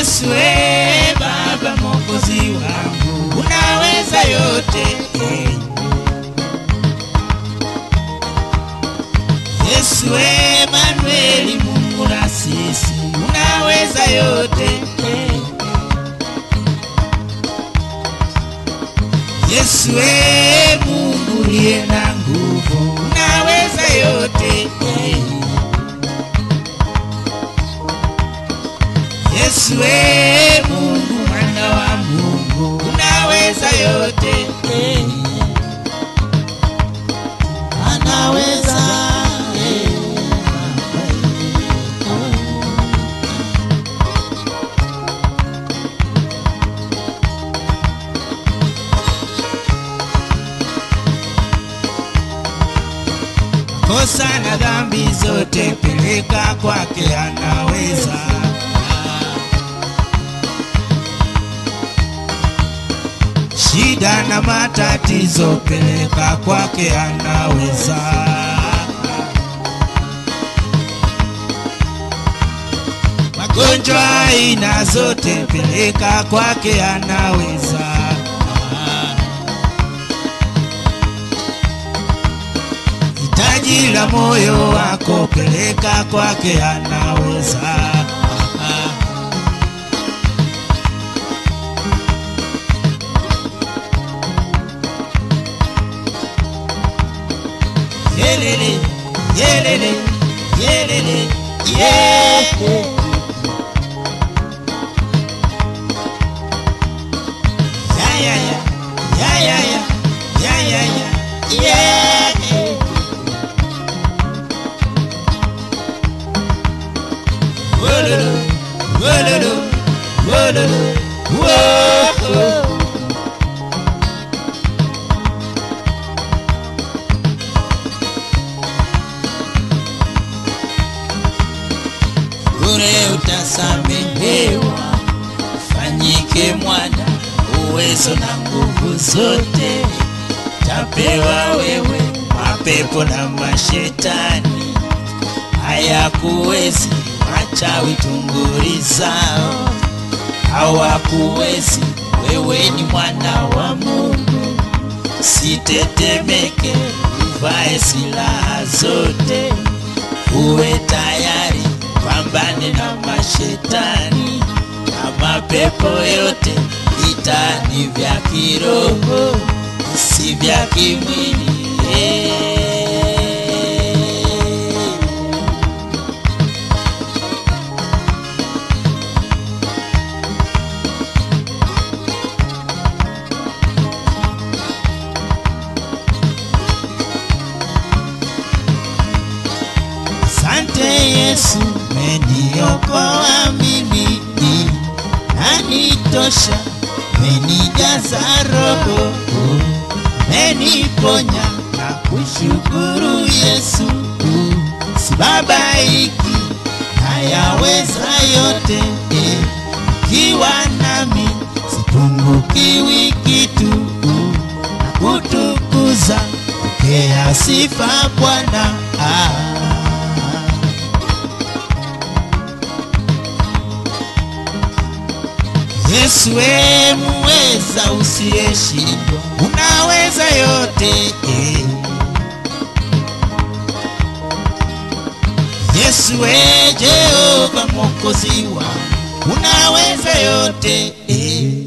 Yesu e Baba Mwokozi wangu, unaweza yote eh. Yesu Emanueli, Mungu na sisi, unaweza yote eh. Yesu e Mungu uliye na nguvu, unaweza yote eh. Yesu e Mungu mwana wa Mungu, unaweza yote eh. anaweza eh. kosa na dhambi zote peleka kwake, anaweza. Shida na matatizo peleka kwake, anaweza. Magonjwa aina zote peleka kwake, anaweza. hitaji la moyo wako peleka kwake, anaweza. Yelele, yelele, yelele, yeah. Ya, ya, ya, ya, ya, ya, ya, ya, ya, yeah. Wololo, wololo, wololo, whoa. Bure utasamehewa, fanyike mwana, uwezo na nguvu zote tapewa wewe, mapepo na mashetani hayakuwezi, wachawi tunguri zao hawakuwezi. Wewe ni mwana wa Mungu, sitetemeke, uvae silaha zote, uwe tayari, pambane na mashetani na mapepo yote. Vita ni vya kiroho, si vya kimwili. Eh. Asante Yesu, meniokoa mimi, nanitosha, menijaza roho, meniponya na kushukuru Yesu, sibabaiki, nayaweza yote, kiwa nami sipungukiwi kitu, na kutukuza, pokea sifa Bwana ah. Yesu we muweza usiyeshindwa, unaweza yote eh. Yesu we Jehova mwokozi wangu, unaweza yote eh.